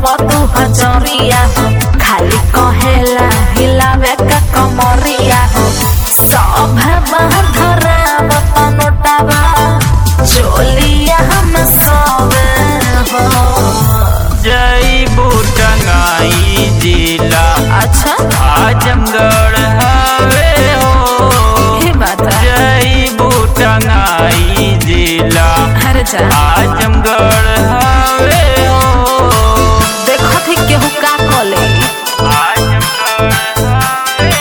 लगाव तू हजरिया हो खाली कहेला हिलावे का कमरिया हो सब बाहर धराव पनोटावा चोलिया हम सब हो जई बुटंगाई जिला अच्छा आजमगढ़ हवे हो ये बात है जई बुटंगाई जिला अरे जा आजमगढ़ हवे हो देखो थी केहू का कले आजमगढ़ हवे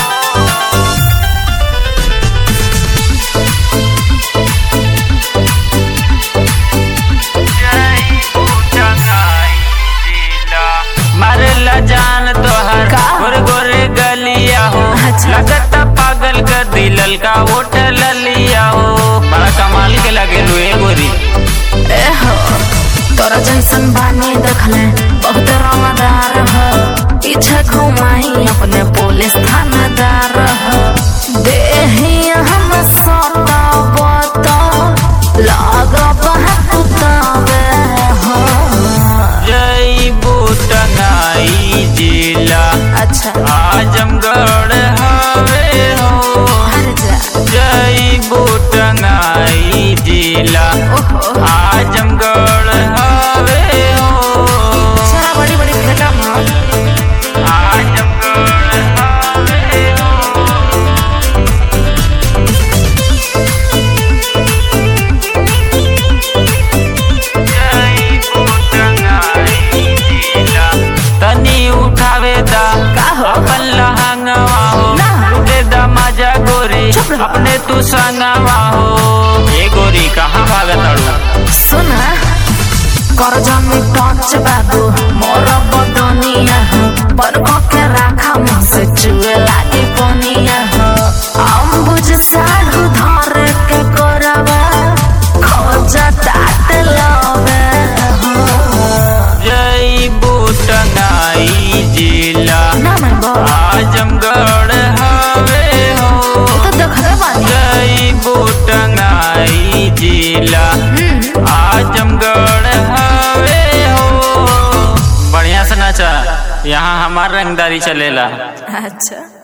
जई बुटंगाई जिला मारेला जान तोहर का? गोरे गोरे गलिया हो अच्छा। लगता पागल का दिलल का ओट ललिया हो बड़ा कमाल के लगे लुए गोरी ए हो तोरा जैसन बानी देखले बहुत रंगदार हो पीछे घुमाई अपने पुलिस थानादार हो देही हम सताब तो लगब कुताबे हो जई बुटंगाई जिला अच्छा आजमगढ़ हवे हो हर जा जई बुटंगाई जिला ओहो आजमगढ़ हवे हो सारा बड़ी बड़ी फेटा मार आजमगढ़ हवे हो जई बुटंगाई जिला तनी उठावे दा का हो? अपन लहंगवा हो ना। लुटे दा मजा गोरी चुप रहो। अपने तू संगवा हो ये गोरी कहाँ भागत अड़ू सुना कर जमी टच बाबू मोर बदनिया हो पर के राखा मुँह से चुए लागे पनिया हो अम्बुज साढ़ू धर के करवा खोज तात लवे हो जई बुटंगाई जिला ना मैं बोल आजमगढ़ हवे हो तो देखले बानी जई बुटंगाई जिला हम्म, आजमगढ़ हवे हो बढ़िया से नाचा यहाँ हमार रंगदारी चलेला अच्छा